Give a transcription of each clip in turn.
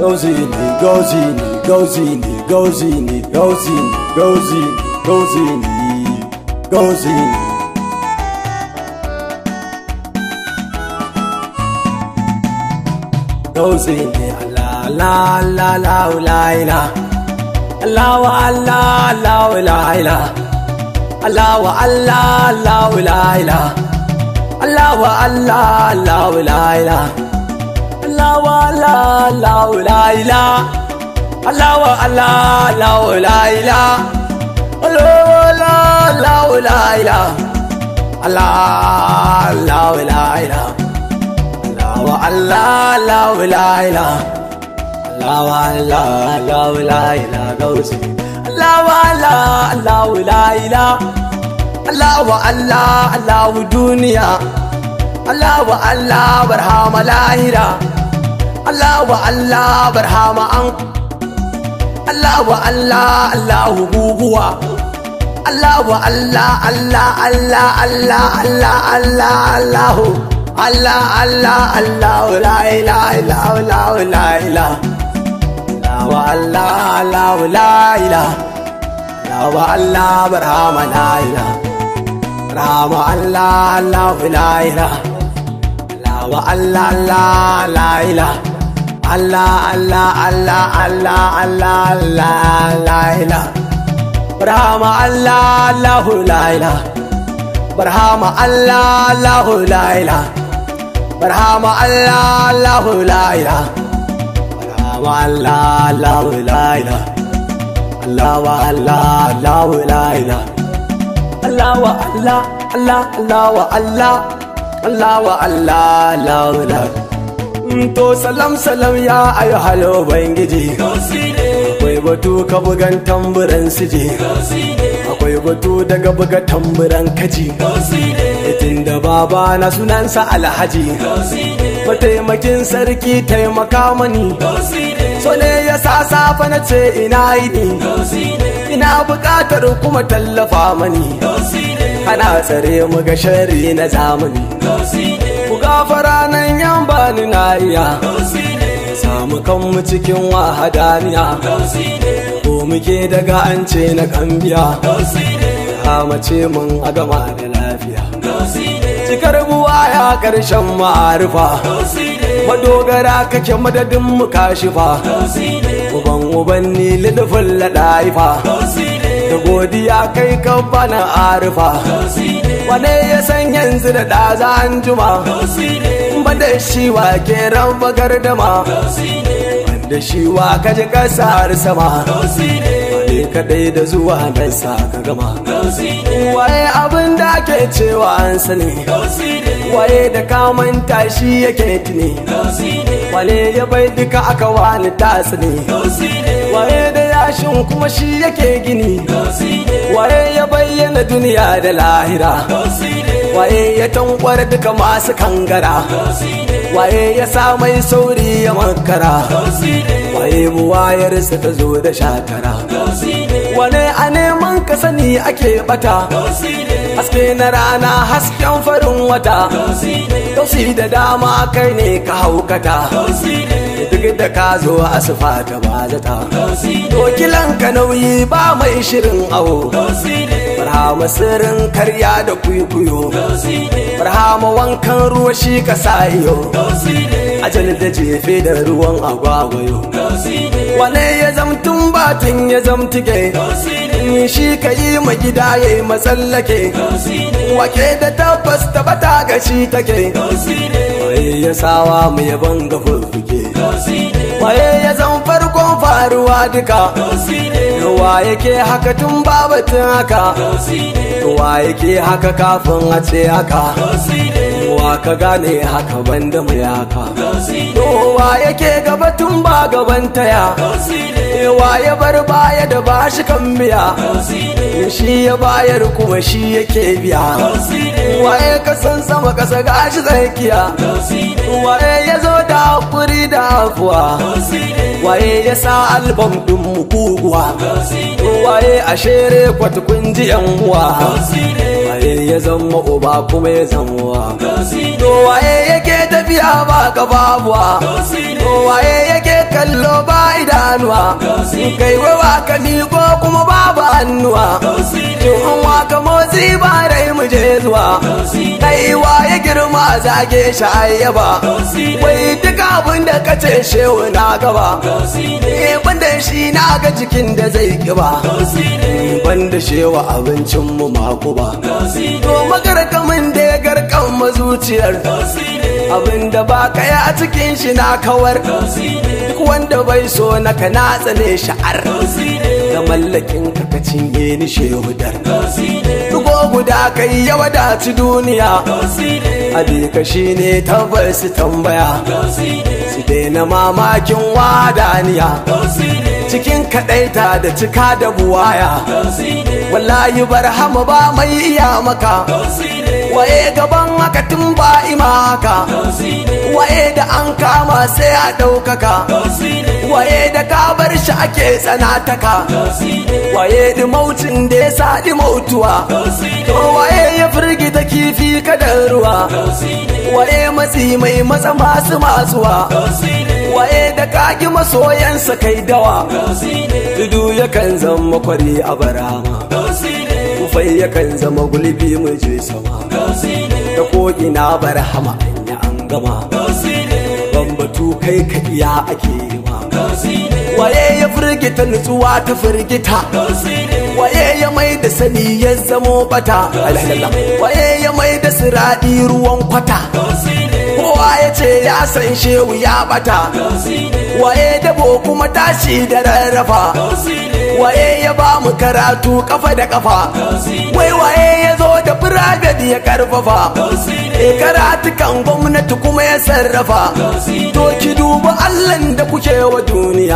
gauzi ne gauzi ne gauzi ne gauzi ne gauzi ne gauzi gauzi ne gauzi ne gauzi ne Allah Allah Allah la ila Allah wa Allah Allah la ila Allah wa Allah Allah la ila Allah wa Allah Allah la ila Allah wa Allah Allah la ila Allah wa Allah Allah la ila Allah wa Allah Allah la ila Allah Allah la ila Allah wa Allah Allah la ila Allah wa Allah Allah la ila gausi Allah wa Allah Allah la ila Allah wa Allah Allah duniya Allah wa Allah barhama lahira Allah wa Allah barhama an Allah wa Allah Allah guguwa Allah wa Allah Allah Allah Allah Allah Allah Allah Allah Allah Allah la ilaha illa Allah la ilaha Allah wa Allah Allah la ilaha Allah wa Allah barhama la ilaha Rama Allah Allah la ilaha Allah wa Allah Allah la ilaha Allah Allah Allah Allah Allah Allah la ilaha Rama Allah Allah la ilaha Barhama Allah Allah la ilaha Barhama Allah Allah la ilaha Barhama Allah Allah la ilaha Allah wa Allah Allah la ilaha Allah wa Allah Allah Allah wa Allah Allah wa Allah Allah la To salam salam ya ayu halo bangiji Akwai batu ka bugan tamburan sije Akwai batu daga buga tamburan kaji Itin da baba na sunansa alhaji Mataimakin sarki taimaka mani So ne ya sa safa na ce ina yi Ina bukatar kuma tallafa mani Ana tsare mu ga shari na zamani Ku gafara nan yan bani na iya Samu kanmu cikin wahadaniya Ko muke daga an ce na kambiya Hamace mun a gama da lafiya Cikar buwa ya ƙarshen ma'arifa Madogara kake madadin mu kashifa Uban uban ni lidufin laɗaifa Da godiya kai kan bana arifa Wane ya san yanzu da ɗaza an juma Ba da shi wa ke raba gardama Wanda shi wa kaji ƙasar sama Wane kaɗai da zuwa nan sa ka gama Waye abin da ke cewa an sani Waye da kamanta shi yake tuni Wane ya bai duka aka wani tasiri Waye da yashin kuma shi yake gini Waye ya bayyana duniya da lahira Waye ya tankwar duka masu kangara Waye ya sa mai sauri ya makara Waye buwayarsa ta zo da shakara Wane a neman ka sani ake bata Haske na rana hasken farin wata Tausi da dama kai ne ka haukata Duk da ka zo asufa ta bazata Dokilan ka nauyi ba mai shirin awo Farhama sirrin karya da kwikwiyo Farhama wankan ruwa shi ka sa iyo Ajal da jefe da ruwan agwagwayo Wane ya zamtun batun ya zamtige Shi ka yi ma gida ya yi matsallake Wake da tabbas tabbata ga shi take Waye ya sawa mu yaban ga fuffuke Waye ya zan farkon faruwa duka Wa yake haka tun babatun haka Wa yake haka kafin a ce haka Wa ka gane haka banda mai haka Wa yake gaba tun ba gaban taya Wa ya bar baya da ba shi kan biya Shi ya bayar kuma shi yake biya Waye ka san sama kasa gashi tsakiya Waye ya zo da hakuri da afuwa Waye ya sa albam ɗin mu kuguwa Waye a shere kwatukun ji yan uwa Waye ya zama uba kuma ya zama wa To waye yake tafiya ba ka babuwa To waye yake kallo ba idanuwa kai wawa ka miƙo kuma babu hannuwa tun an waka motsi ba rai mu je zuwa kai ya girma zage shi ayyaba wai duk abin da ka ce shehu na gaba eh banda shi na ga jikin da zai kiba banda shewa abincin mu mako ba to magarkamin da ya garkan mazuciyar abin da ba ka a cikin shi na kawar duk wanda bai so na ka na tsane sha'ar ga mallakin ka ka cinye ni shehudar dugo guda kai ya wadaci duniya abika shi ne tabbas tambaya su daina mamakin wadaniya cikin kaɗaita da cika da buwaya wallahi barhama ba mai iya maka waye gaban haka tun ba ima haka waye da an kama sai a ɗaukaka waye da ka bar shi ake tsanataka waye da mautin da ya sa mautuwa to waye ya firgita kifi kadar ruwa waye matsi mai matsa masu masuwa waye da kagi masoyansa kai dawa tudu yakan zama kwari a barama kufai yakan zama gulbi mu je sama da ko ina barhama anya an gama bambatu kai ka iya ake ma waye ya firgita nutsuwa ta firgita waye ya mai da sani ya zamo bata waye ya mai da siradi ruwan kwata kowa ya ce ya san shehu ya bata waye dabo kuma tashi da rarrafa waye ya ba mu karatu kafa da kafa wai waye ya zo da private ya karfafa e karatukan gwamnati kuma ya sarrafa to ki duba allan da kuke wa duniya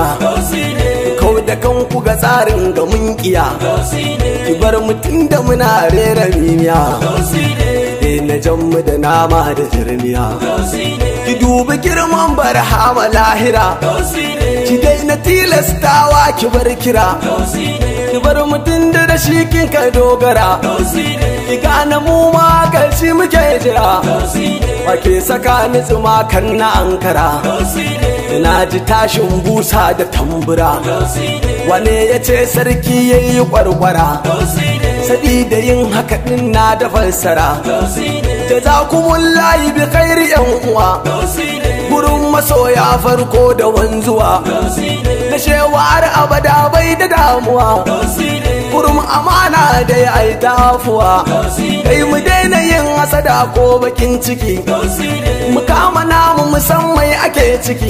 kau da kanku ga tsarin ga mun kiya ki bar mutum da muna rera mimiya na jammu da nama da jirmiya ki dubi girman barhama lahira ki daina tilastawa ki bar kira ki bar mutum da da shi kin ka dogara ki gane mu ma karshe muke jira wake saka ni tsuma kan na ankara na ji tashin busa da tambura wane ya ce sarki ya yi kwarkwara sabida yin haka din na da fassara jazakumulahi bi khairi yan uwa gurin masoya farko da wanzuwa na shewar abada bai da damuwa gurin amana da ya yi tafuwa kai mu daina yin hasada ko bakin ciki mu kama namu musamman ake ciki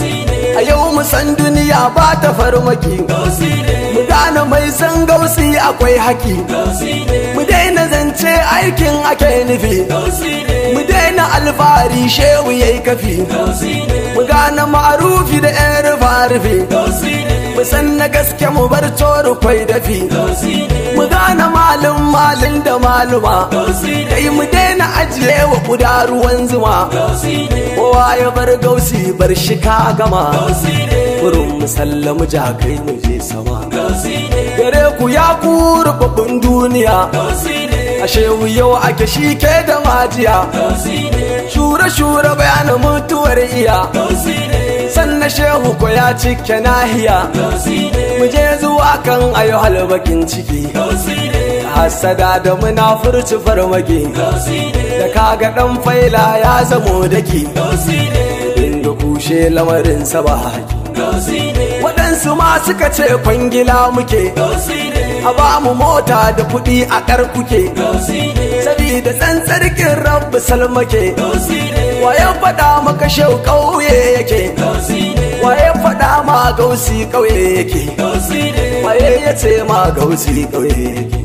a yau mu san duniya ba ta farmaki mu gane mai san gausi akwai haki mu daina zance aikin ake nufi mu daina alfahari shehu yayi kafi mu gane ma'arufi da yan rufa-rufe mu san na gaske mu bar tsoro kwai dafi mu gane malin malin da maluma kai mu daina ajiye wa kuda ruwan zuma kowa ya bar gausi bar shi ka gama kurin musallamu jakai mu je sama gare ku ya ku rubabbin duniya ashe yau ake shi ke da majiya shure-shure bayanin mutuwar iya sannan shehu ko ya cike nahiya mu je zuwa kan ayo halbakin ciki hasada da munafurci farmaki da kaga dan faila ya zamo daki inda kushe lamarin sa ba haki waɗansu ma suka ce kwangila muke a ba mu mota da kuɗi a ƙar kuke sabida tsantsarkin rabu salmake waye faɗa maka shau ƙauye yake waye faɗa ma gausi ƙauye yake waye ya ce ma gausi ƙauye yake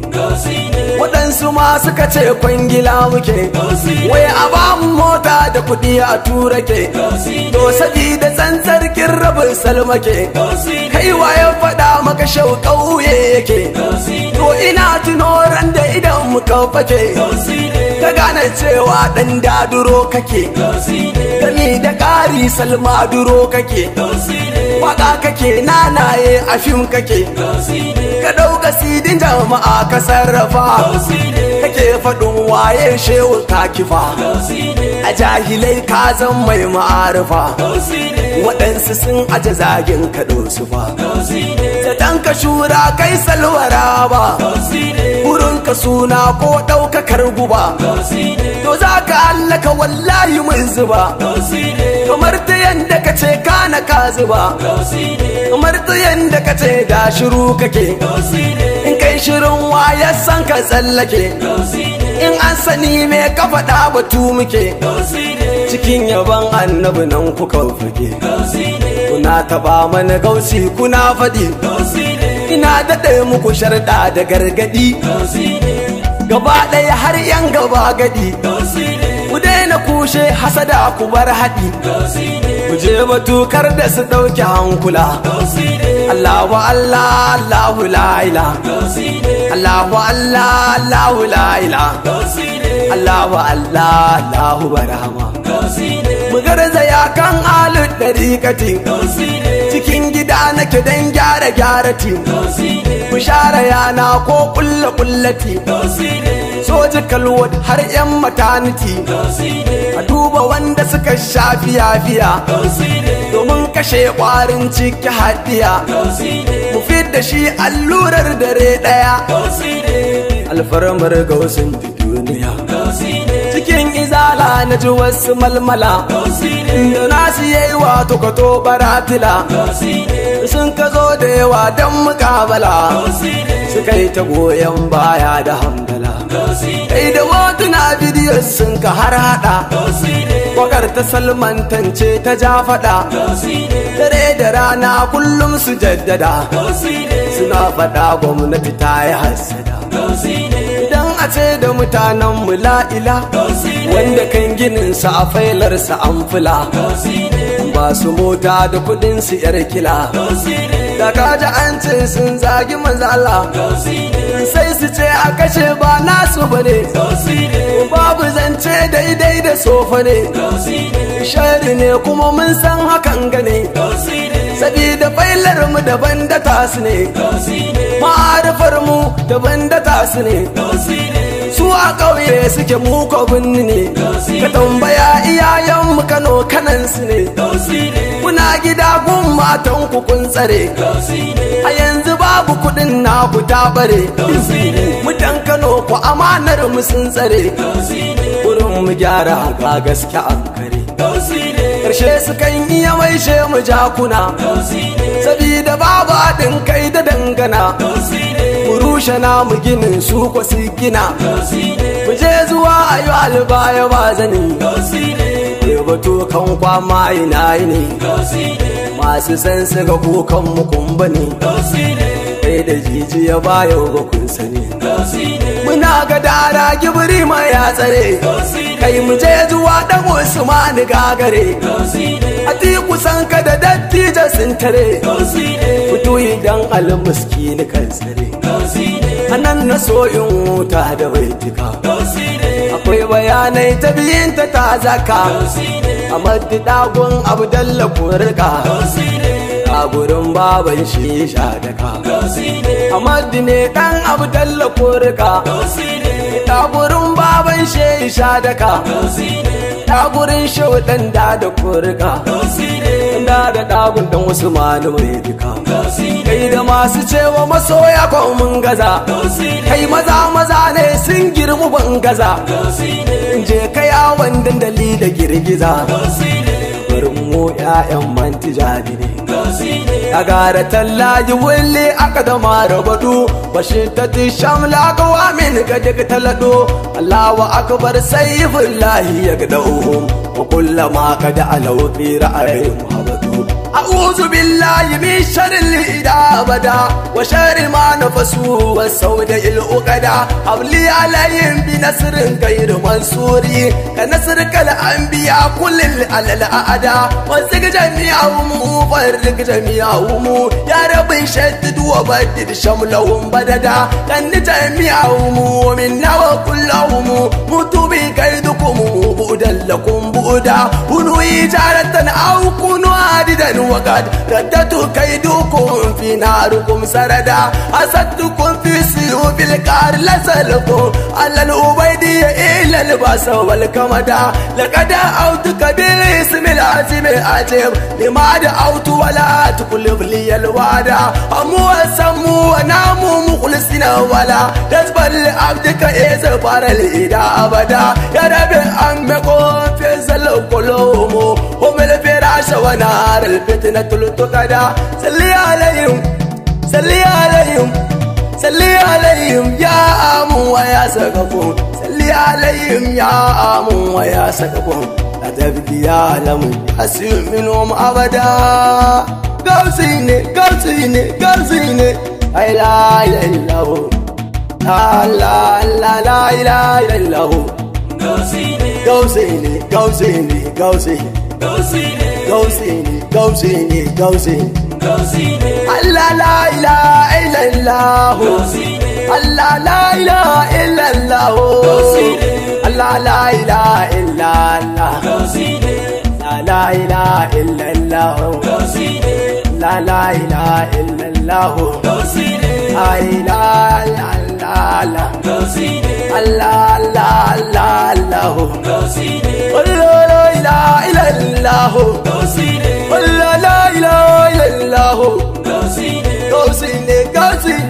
waɗansu ma suka ce kwangila muke wai a ba mu mota da kuɗi a tura ke to sabida tsantsarkin rabin salmake kai waye faɗa maka shau ƙauye yake to ina tuno ran da idan muka fake ka gane cewa ɗan daduro kake gani da ƙari salma duro kake waka kake nanaye a fim kake ka ɗauka sidin jama'a ka sarrafa kake faɗin waye shehu ka kifa a a jahilai ka zan mai ma'arifa waɗansu sun aje zagin ka su fa zaton ka shura kai salwara ba wurin ka suna ko ɗaukakar guba to za ka hallaka wallahi mun zuba kamar ta yanda ka ce kana ka zuba kamar ta yanda ka ce da shiru kake in kai shirin waya san ka tsallake in an sani me ka faɗa batu muke cikin yaban annabi nan kuka fage kuna taɓa mana gausi kuna faɗi ina daɗe muku sharɗa da gargaɗi gaba ɗaya har yan gaba gadi ku daina kushe hasada ku bar haɗi ku je batukar da su ɗauki hankula Allahu Allah Allahu la ila Allahu Allah Allahu la ila Allahu Allah Allahu barama mu garzaya kan alu ɗariƙati cikin gida nake don gyara gyarati ku share yana ko ƙulla ƙullati soji kalwad har 'yan mataniti a duba wanda suka sha fiya-fiya domin kashe ƙwarin ciki hadiya mu da shi allurar dare ɗaya alfarmar gausin duniya cikin izala na ji wasu malmala da nasu yayi wato kato baratila sun ka zo da yawa don mukabala suka yi ta goyon baya da hamdala kai da hotuna bidiyo sun ka har hada wakar ta salmantance ta ja fada dare da rana kullum su jaddada suna fada gwamnati ta yi hasada idan a ce da mutanen mu la'ila wanda kan ginin sa a failarsa an fula ba su mota da kudin su yar kila da kaji an ce sun zagi mazala sai su ce a kashe ba nasu bane babu zance daidai da sofa ne shari ne kuma mun san hakan gane sabida failar mu daban da tasu ne ma'arifar mu daban da tasu ne su a ƙauye suke muka binni ne ka tambaya iyayen mu kano kanan su ne kuna gida gun matan ku kun tsare a yanzu babu kuɗin na ku ta bare mutan kano ku amanar mu sun tsare wurin mu gyara ga gaske an kare karshe su kan iya maishe mu jakuna sabida babu haɗin kai da dangana mu rushe namu ginin su ko su gina mu je zuwa ayo albaya ba zani batu kan kwama ina ne masu san su ga kukan mu kumba ne kai da jijiya baya ba kun sani muna ga dara gibiri ma ya tsare kai mu je zuwa dan usman gagare a ti kusan ka da dattija sun tare fito idan almuski ni kan tsare anan na so in wuta da baitika akwai bayanai ta biyinta ta zaka a maddi dagun abdalla kurka a gurin baban shi sha daka a maddi ne dan abdalla kurka ta gurin baban shi sha daka ta gurin shaudan da da kurka da da dagun dan usmanu mai duka kai da masu cewa masoya ko mun gaza kai maza maza ne sun girmu ban gaza je kai yawon dandali da girgiza barin mu ƴaƴan mantijani ne a gara tallaji wille aka da mara badu bashi ta ti shamla kawa min ga daga talado Allahu akbar sayyifullahi ya ga da'uhum wa kullama kada alawfi ra'ayin muhammadu أعوذ بالله من شر الإداء أبدا وشر ما نفسوا والسود الأقدا أولي عليهم بنصر غير منصور كنصرك الأنبياء كل على الأعداء وزق جميعهم وفرق جميعهم يا رب شدد وبدد شملهم بددا كن جميعهم ومنا وكلهم موتوا بكيدكم بؤدا لكم بؤدا كونوا إجارة أو كونوا عددا وقد ردت كيدكم في ناركم سردا أسدتكم في سيوف الكار لسلكم على الأبيدية إلى الباس والكمدا لقد أوتك بالاسم العظيم العجيب لما دعوت ولا تقلب لي الوعد أمو سمو ونامو مخلصين ولا تسبر لعبدك إذا بار الإيدا أبدا يا ربي أمكم في زل قلوب هم الفراش ونار الفتنة التقدا سلي عليهم سلي عليهم سلي عليهم يا أمو ويا سقفهم سلي عليهم يا أمو ويا سقفهم لا تبكي يا لم أسير منهم أبدا قوسيني قوسيني قوسيني لا إله إلا هو لا لا لا لا إله إلا هو Gausine, قوسيني قوسيني قوسيني Gausine, قوسيني قوسيني قوسيني Gausine, الله لا إله إلا الله Gausine, الله لا إله إلا الله الله لا إله إلا الله Gausine, لا لا إله إلا الله Gausine, لا لا إله إلا الله Gausine, لا إله إلا الله Gausine, الله الله الله الله Gausine, الله لا إله إلا الله Gausine, الله لا إله إلا الله Gausine, قوسيني قوسيني